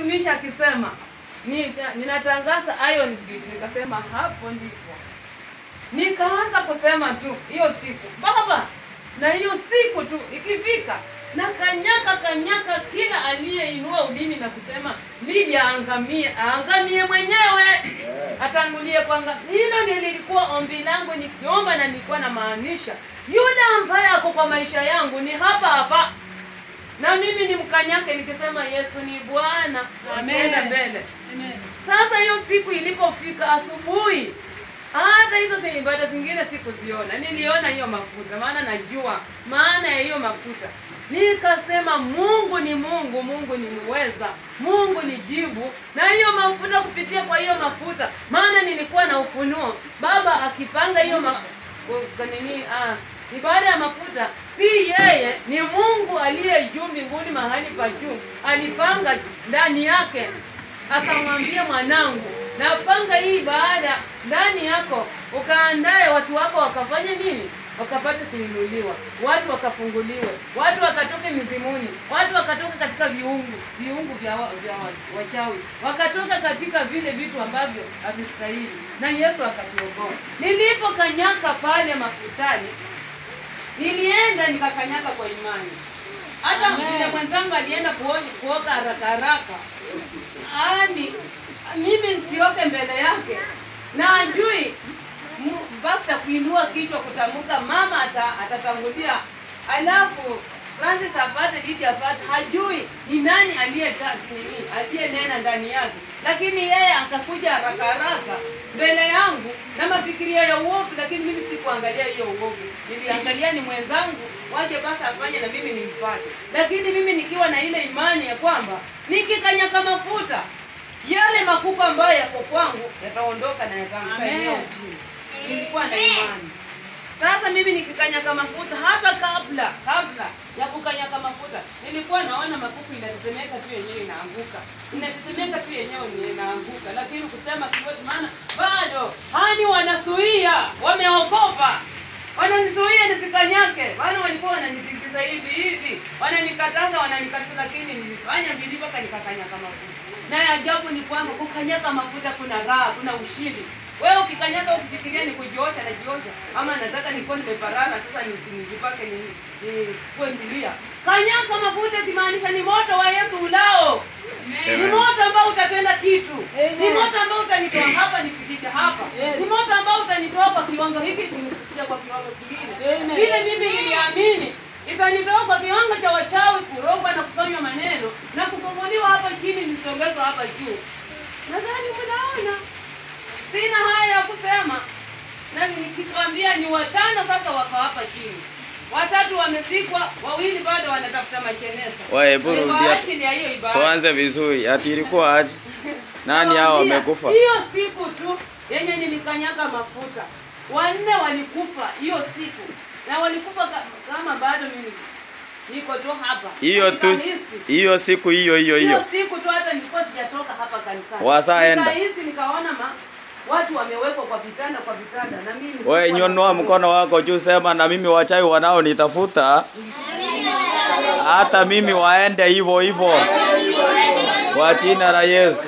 mtumishi akisema "Nita- ninatangaza iron gate nikasema hapo ndipo nikaanza kusema tu hiyo siku baba na hiyo siku tu ikifika na kanyaka kanyaka kila aliyeinua ulimi na kusema Lydia aangamie aangamie mwenyewe atangulie kwanga hilo ndio lilikuwa ombi langu nikiomba na nilikuwa na maanisha yule ambaye ako kwa maisha yangu ni hapa hapa na mimi ni mkanyake nikisema Yesu ni Bwana ameenda mbele sasa hiyo siku ilipofika asubuhi, hata hizo zi- ibada zingine sikuziona, niliona hiyo mafuta, maana najua maana ya hiyo mafuta. Nikasema Mungu ni Mungu, Mungu ni muweza, Mungu ni jibu, na hiyo mafuta kupitia kwa hiyo mafuta, maana nilikuwa na ufunuo, Baba akipanga hiyo ma... kwa nini ah, ibada ya mafuta si yeye, ni Mungu aliye juu mbinguni, mahali pa juu, alipanga ndani yake akamwambia mwanangu, napanga hii baada ndani yako, ukaandae watu wako wakafanye nini? Wakapate kuinuliwa, watu wakafunguliwe, watu wakatoke mizimuni, watu wakatoka katika viungu viungu vya, wa- vya wa- wachawi, wakatoka katika vile vitu ambavyo havistahili, na Yesu akatuokoa. Nilipokanyaka pale mafutani, nilienda nikakanyaka kwa imani. Hata vile mwenzangu alienda kuo- kuoka haraka haraka, ani mimi nsioke mbele yake na ajui m- basta kuinua kichwa kutamka mama ata, atatangulia alafu Francis apate Didi apate hajui ni nani aliyeta nini aliyenena ndani yake lakini yeye akakuja haraka haraka mbele yangu na mafikirio ya uovu lakini mimi sikuangalia hiyo uovu niliangalia ni mwenzangu waje basi afanye na mimi nimfuate lakini mimi nikiwa na ile imani ya kwamba nikikanyaka mafuta yale makupa ambayo yako kwangu yataondoka na yataanguka eneo chini. Nilikuwa na imani. Sasa mimi nikikanyaka mafuta, hata kabla kabla ya kukanyaka mafuta, nilikuwa naona makuku inatetemeka tu yenyewe inaanguka, inatetemeka tu yenyewe ni inaanguka, lakini kusema siwezi, maana bado hani wanasuia, wameogopa wananizuia nisikanyake. Wana walikuwa wananitingiza hivi hivi, wananikataza, wananikataza, lakini nilifanya bidii mpaka nikakanyaka mafuta. Na ya ajabu ni kwamba kukanyaka mafuta kuna raha, kuna ushindi. Wewe ukikanyaka ukifikiria ni kujiosha na jiosha, ama nataka nikuwa nimeparara sasa ni- nijipake ni ni kuendelea. Kanyaka mafuta ikimaanisha ni moto wa Yesu ulao. Ni moto ambao utatenda kitu. Ni moto ambao utanitoa hapa nifikisha hapa. Ni moto ambao utanitoa kwa kiwango hiki kunifikisha kwa kiwango kingine. Vile mimi niliamini itanitoa kwa kiwango cha wachawi kurogwa na kufanywa maneno na kusumbuliwa hapa chini nisongezwa hapa juu. Nadhani mnaona sina haya ya kusema, na nikikwambia ni watano sasa wako hapa chini, watatu wamesikwa, wawili bado wanatafuta machenesa. Wewe, hebu Ni kwa rudia. ajili ya hiyo ibada. Tuanze vizuri. Ati ilikuwa aje? Nani hao Nawaambia, wamekufa? Hiyo siku tu yenye nilikanyaga mafuta, wanne walikufa hiyo siku, na walikufa ka- kama bado mimi niko tu hapa. Hiyo tu Nikahisi. hiyo siku hiyo hiyo hiyo hiyo. siku tu hata nilikuwa sijatoka hapa kanisani. Wasaenda. Nikahisi nikaona ma, watu wamewekwa kwa vitanda kwa vitanda na mimi Wewe sikuwa nyonua na- mkono wako juu, sema na mimi wachawi wanao nitafuta, hata mimi waende hivyo hivyo kwa jina la Yesu.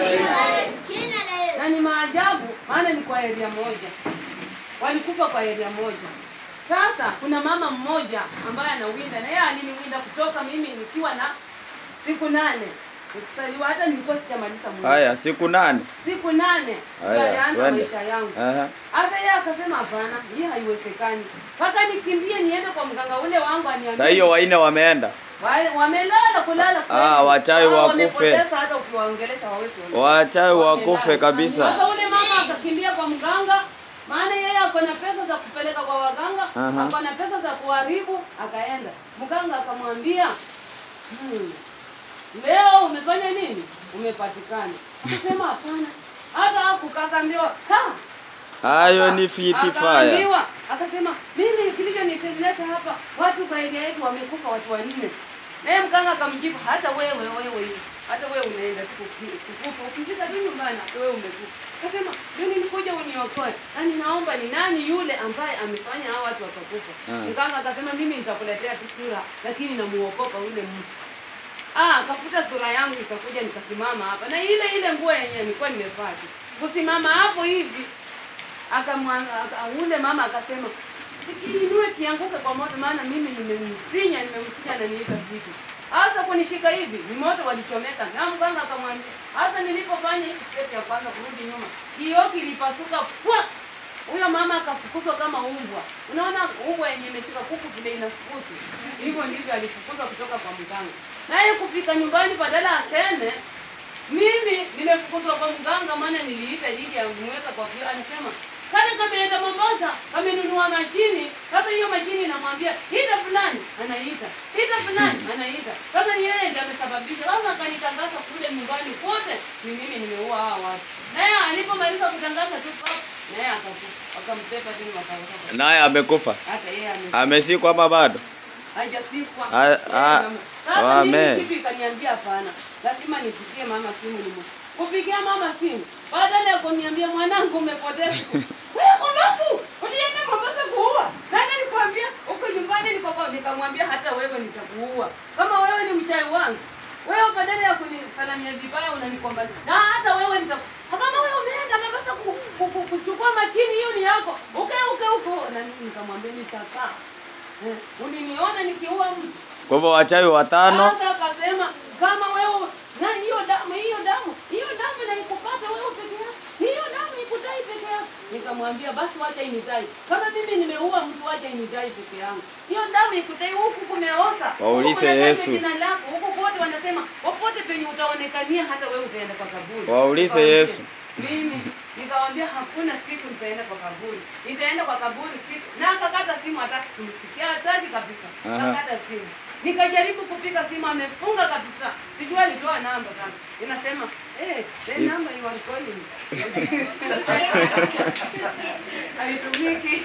na ni maajabu, maana ni kwa area moja, walikufa kwa area moja. Sasa kuna mama mmoja ambaye anawinda na yeye aliniwinda kutoka mimi nikiwa na siku nane nikisaliwa, hata nilikuwa sijamaliza mwezi. Haya, siku nane. siku nane ndio Haya, alianza twende. maisha yangu. Aha. Sasa yeye akasema hapana, hii haiwezekani, mpaka nikimbie niende kwa mganga ule wangu aniambie Sasa hiyo waine wameenda. Wale- wamelala kulala kweli. Ah, wachawi Hao wakufe. wamepoteza hata ukiwaongelesha hawezi ondoka. Wachawi wakufe Wamelala. kabisa. Sasa ule mama akakimbia kwa mganga, maana yeye ako na pesa za kupeleka kwa waganga, Aha. ako na pesa za kuharibu, akaenda. Mganga akamwambia hmm, leo umefanya nini? Umepatikana. Akasema hapana, hata hakukakaambiwa kaa Hayo ni fiti fire. Akaambiwa, akasema mimi kilichonileta hapa watu kwa area yetu wamekufa watu wanne. Naye mganga akamjibu hata wewe wewe hata wewe unaenda tu kuki- kukufa ukifika tu nyumbani hata wewe umekufa. Akasema mimi nikuja uniokoe na ninaomba ni nani yule ambaye amefanya hao watu wakakufa. Ah. Mganga akasema mimi nitakuletea tu sura lakini namuokopa ule mtu. Ah, akafuta sura yangu ikakuja nikasimama hapa. Na ile ile nguo yenyewe nilikuwa nimevaa tu. Kusimama hapo hivi akamwanga aka- ule mama akasema kiinue kianguke kwa moto maana mimi nimemsinya nimemsinya na niita vitu. Hasa kunishika hivi ni moto walichomeka. Na mganga akamwambia, hasa nilipofanya hivi step ya kwanza kurudi nyuma, kioo kilipasuka pwa huyo mama akafukuzwa kama umbwa. Unaona umbwa yenye imeshika kuku vile inafukuzwa. Hivyo ndivyo alifukuzwa kutoka kwa mganga. Naye kufika nyumbani badala aseme mimi nimefukuzwa kwa mganga maana niliita ili amweka kwa vile anasema kale kameenda Mombasa kamenunua mashini. Sasa hiyo mashini inamwambia ita fulani, anaita ita fulani, anaita. Sasa ni yeye ndiye amesababisha. Sasa akanitangaza kule nyumbani kote, ni mimi nimeua hawa watu. Naye alipomaliza kutangaza tu pap, naye akakufa, wakampepa tena wakaweka. Naye amekufa. Hata yeye ame Amesikwa ama bado? hajasikwa. Ah, ah, Sasa amen. mimi kitu ikaniambia hapana, lazima nipitie mama simu nimu. Kupigia mama simu, badala ya kuniambia mwanangu umepoteza. Wewe kumbafu, ulienda Mombasa kuua. Nani alikwambia uko nyumbani niko kwa nikamwambia hata wewe nitakuua. Kama wewe ni mchai wangu. Wewe badala ya kunisalamia vibaya unanikomba. Na hata wewe nitaku. Kama wewe umeenda Mombasa ku- ku- ku- kuchukua machini hiyo ni yako. Ukae ukae huko. Na mimi nikamwambia nitakaa. Eh, Uliniona nikiua mtu. Kwa hivyo wachawi watano Sasa akasema kama wewe na hiyo damu hiyo damu hiyo damu na ikupata wewe peke yako. Hiyo damu ikutai peke yako. Nikamwambia basi wacha inidai. Kama mimi nimeua mtu wacha inidai peke yangu. Hiyo damu ikutai huku kumeosa. Huku Waulize kunataja Yesu. Jina lako. Huku kote wanasema popote penye utaonekania hata wewe utaenda kwa kaburi. Waulize Nikamwambia, Yesu. Mimi nikamwambia hakuna siku nitaenda kwa kaburi. Nitaenda kwa kaburi siku. Na akakata simu hataki kumsikia hataki kabisa. Aha. Akakata simu. Nikajaribu kupiga simu amefunga kabisa. Sijui alitoa namba sasa. Inasema, "Eh, the Yes. number you are calling." Haitumiki.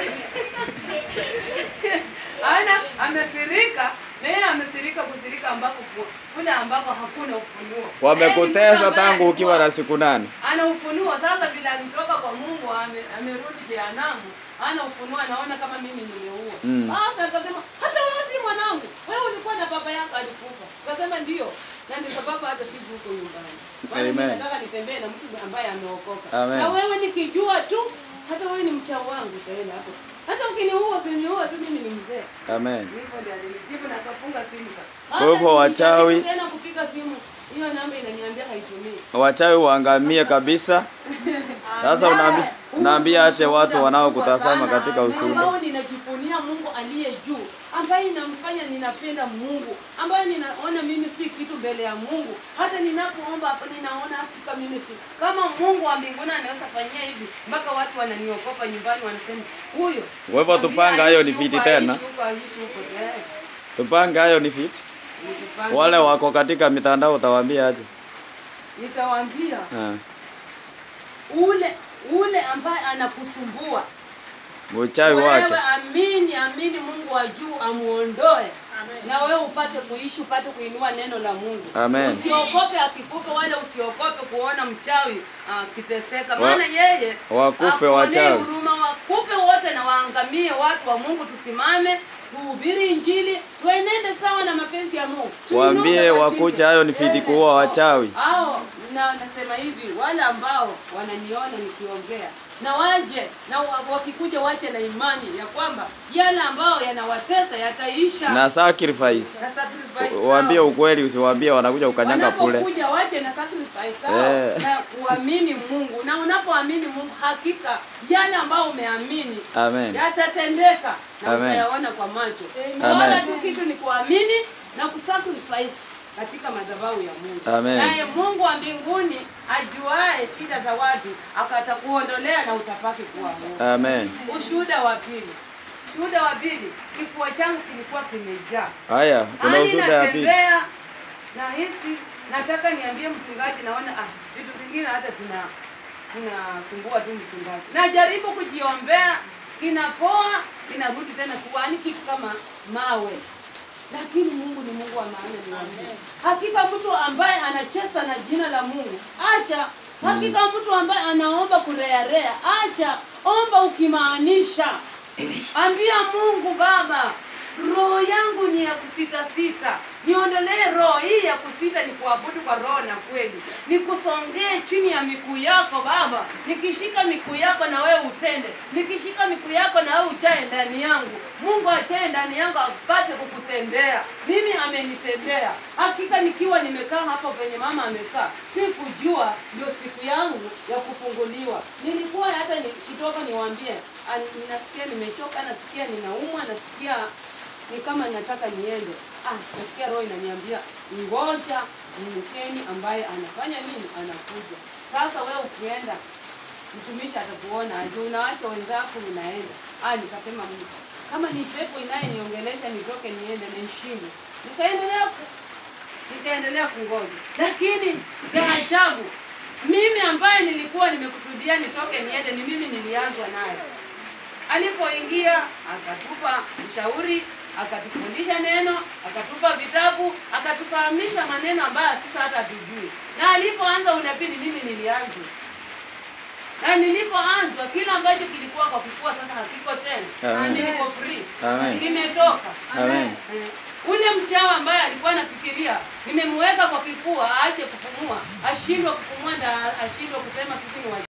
Ana amesirika, na yeye amesirika kusirika ambako ku- kule ambako hakuna ufunuo. wamekutesa Yaani mtu ambaye tangu ukiwa alikuwa- na siku nane. ana ufunuo sasa, vile alitoka kwa Mungu ame- amerudi jehanamu, ana ufunuo, anaona kama mimi nimeua. Mm. Sasa akasema hata wewe si mwanangu, wewe ulikuwa na baba yako alikufa. Akasema ndio, na ndio sababu hata siji huko nyumbani. Maana mimi Amen. nataka nitembee na mtu ambaye ameokoka. Amen. Na wewe nikijua tu, hata wewe ni mchao wangu utaenda hapo. Hata ukiniua usiniue tu, mimi ni mzee. Amen. Hivyo ndio alinijibu na akafunga simu sasa. Kwa hivyo Hata wachawi- nikijaribu tena kupiga simu, hiyo namba inaniambia haitumii. Wachawi waangamie kabisa. Sasa unaambi, unaambia ache watu wanaokutazama katika ushuhuda. ambao ninajifunia Mungu aliye juu, ambaye inamfanya ninapenda Mungu, ambaye ninaona mimi si kitu mbele ya Mungu. Hata ninapoomba hapo ninaona hakika mimi si kama Mungu wa mbinguni anaweza fanyia hivi, mpaka watu wananiogopa nyumbani, wanasema huyo. Kwa hivyo tupanga hayo ni fiti tena. Aishi huko, aishi huko, eh, Tupange hayo ni fit. nikipanga. Wale wako katika mitandao utawaambia aje? nitawaambia Ah. ule ule ambaye anakusumbua Uchawi wake. wewe amini amini Mungu wa juu amuondoe na wewe upate kuishi upate kuinua neno la Mungu. Amen. Usiogope akikufa wala usiogope kuona mchawi akiteseka, Wa- maana yeye wakufe hakuonei wachawi. huruma, wakufe wote na waangamie. Watu wa Mungu, tusimame tuhubiri Injili, tuenende sawa na mapenzi ya Mungu. Waambie Tuinuke wakucha washinde. hayo ni fiti kuua wachawi. Hao na nasema hivi, wale ambao wananiona nikiongea na waje na wa- wakikuja wache na imani ya kwamba yale ambao yanawatesa yataisha Na sacrifice. na sacrifice Waambie zao. ukweli usiwaambie wanakuja ukanyanga kule. Wanapokuja wache na sacrifice zao Eh. na kuamini Mungu, na unapoamini Mungu hakika yale ambao umeamini Amen. yatatendeka na Amen. utayaona kwa macho. Amen. Wala tu kitu ni kuamini na kusacrifice katika madhabahu ya Mungu. Amen. Naye Mungu wa mbinguni ajuae shida za watu akatakuondolea na utapaki kuwa Mungu. Amen. Ushuhuda wa pili. Ushuhuda wa pili, kifua changu kilikuwa kimejaa. Haya, kuna Yaani ushuhuda ya pili. natembea nahisi nataka niambie mchungaji, naona ah, vitu zingine hata tuna tunasumbua tu mchungaji. Najaribu kujiombea, kinapoa, kinarudi tena kuwani kitu kama mawe. Lakini Mungu ni Mungu wa maana niwaambie. Hakika mtu ambaye anacheza na jina la Mungu, acha. Hakika mtu ambaye anaomba kurearea, acha. Omba ukimaanisha. Ambia Mungu Baba, roho yangu ni ya kusita sita, niondolee roho hii niende nikuabudu kwa roho na kweli, nikusongee chini ya miguu yako Baba, nikishika miguu yako na wewe utende, nikishika miguu yako na wewe ujae ndani yangu. Mungu ajae ndani yangu apate kukutendea. Mimi amenitendea hakika, nikiwa nimekaa hapo penye mama amekaa, sikujua ndio siku yangu ya kufunguliwa. Nilikuwa hata nikitoka niwaambie, "Ah, ninasikia nimechoka, nasikia ninaumwa, nasikia ni kama nataka niende. Ah, nasikia roho inaniambia ngoja mkeni ambaye anafanya nini, anakuja. Sasa wewe ukienda mtumishi atakuona aje, unaacha wenzako unaenda. Ah, nikasema Mungu, kama ni pepo inayeniongelesha nitoke niende nishinde. Nikaendelea ku, nikaendelea kungoja, lakini cha ajabu mimi ambaye nilikuwa nimekusudia nitoke niende, ni mimi nilianzwa naye alipoingia akatupa ushauri, akatufundisha neno, akatupa vitabu, akatufahamisha maneno ambayo sasa hata hatujui. Na alipoanza unabii ni mimi nilianzwa, na nilipoanzwa kile ambacho kilikuwa kwa kifua sasa hakiko tena, Amen. nami niko free, Amen. kimetoka. Amen. Eh, Ule mchawi ambaye alikuwa anafikiria nimemweka kwa kifua aache kupumua, ashindwe kupumua na ashindwe kusema sisi ni wa